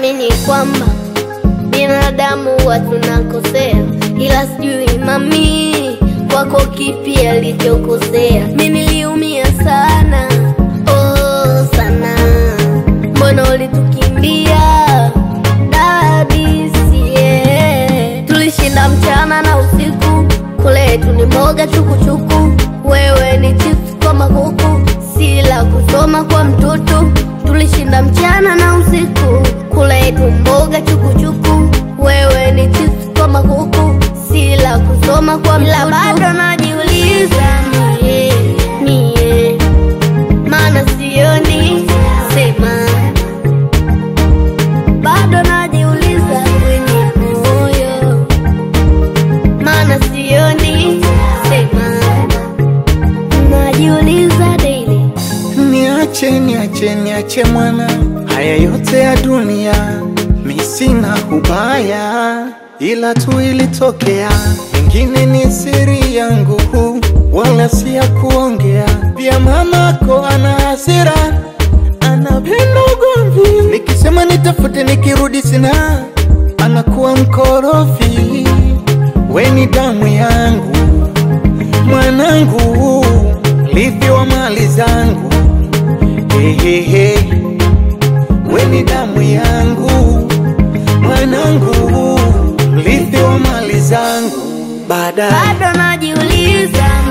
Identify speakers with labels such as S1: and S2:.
S1: naamini kwamba binadamu huwa tunakosea, ila sijui mami kwako kipi alichokosea. Mi niliumia sana, oh sana, mbona ulitukimbia dadisie? Tulishinda mchana na usiku, kule tu ni mboga chukuchuku, wewe ni chips kwa makuku, sila kusoma kwa mtoto. Tulishinda mchana na usiku, kule tu mboga chukuchuku, wewe ni chips kwa makuku, sila kusoma kwa mtoto. Ila bado najiuliza mie, mie, maana sioni sema bado najiuliza kwenye moyo, maana sioni sema, najiuliza daily.
S2: Niache, niache, niache mwana, haya yote ya dunia mi sina ubaya, ila tu ilitokea, pengine ni siri yangu, wala si ya kuongea. Pia mamako ana hasira, anapenda ugomvi, nikisema nitafute, nikirudi sina, anakuwa mkorofi. We ni damu yangu mwanangu, livi wa mali zangu Hehehe, we ni damu yangu mwanangu, mrithi wa mali zangu baadaye
S1: bado najiuliza